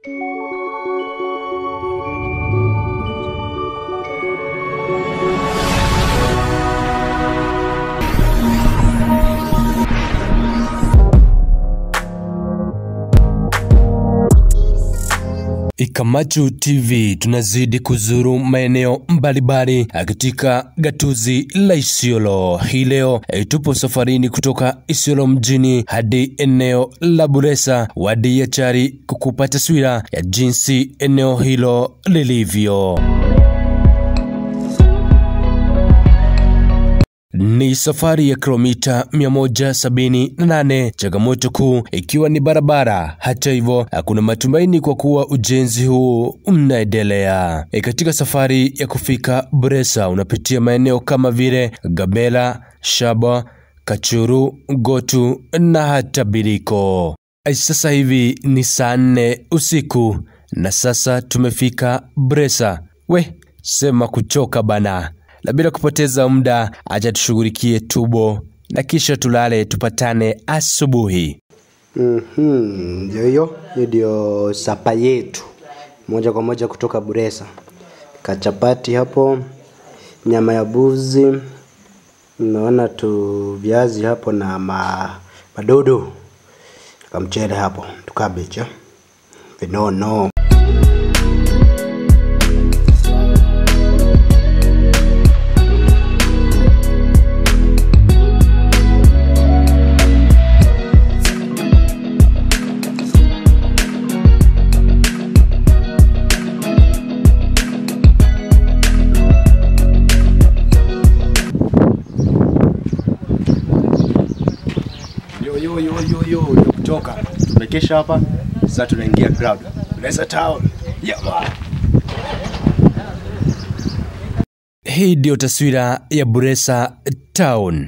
Ikamachu TV tunazidi kuzuru maeneo mbalimbali katika gatuzi la Isiolo. Hii leo eh, tupo safarini kutoka Isiolo mjini hadi eneo la Buresa wadi ya Chari kukupa taswira ya jinsi eneo hilo lilivyo. Ni safari ya kilomita 178, changamoto kuu ikiwa ni barabara. Hata hivyo, hakuna matumaini kwa kuwa ujenzi huu unaendelea. E, katika safari ya kufika Buresa unapitia maeneo kama vile Gabela, Shaba, Kachuru, Gotu na hata Biriko. E, sasa hivi ni saa nne usiku na sasa tumefika Buresa. We, sema kuchoka bana na bila kupoteza muda, acha tushughulikie tubo na kisha tulale, tupatane asubuhi. Mhm, ndio hiyo hiyo ndio sapa yetu moja kwa moja kutoka Buresa. Kachapati hapo, nyama ya buzi, naona tu viazi hapo na ma, madodo kamchele hapo tukabecha vinono Yo, yo, yo, yo, yo, ndio kutoka tumekesha hapa sasa, tunaingia crowd Buresa town yeah, man. Hii ndiyo taswira ya Buresa Town.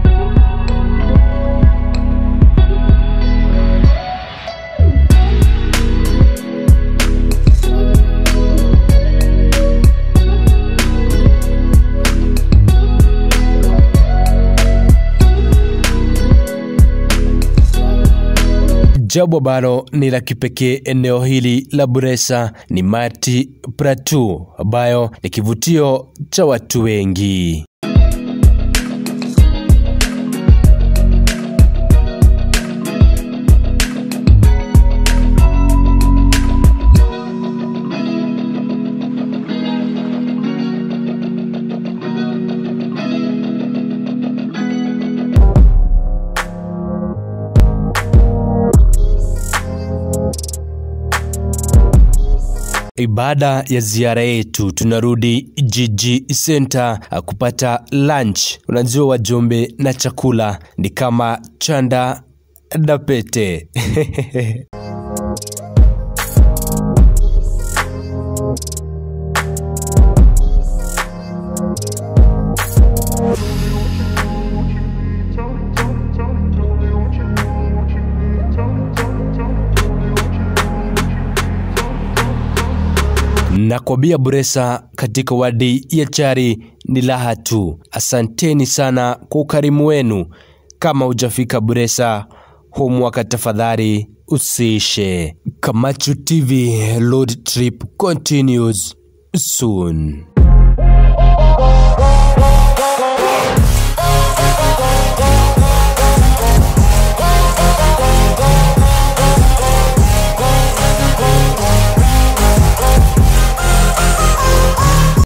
Jambo ambalo ni la kipekee eneo hili la Buresa ni Mati Plateau ambayo ni kivutio cha watu wengi. Baada ya ziara yetu tunarudi jiji center uh, kupata lunch. Unajua wajumbe na chakula ni kama chanda na pete. na kwa bia Buresa katika wadi ya Chari ni raha tu. Asanteni sana kwa ukarimu wenu. Kama hujafika Buresa huu mwaka, tafadhali usiishe. Kamachu TV road trip continues soon.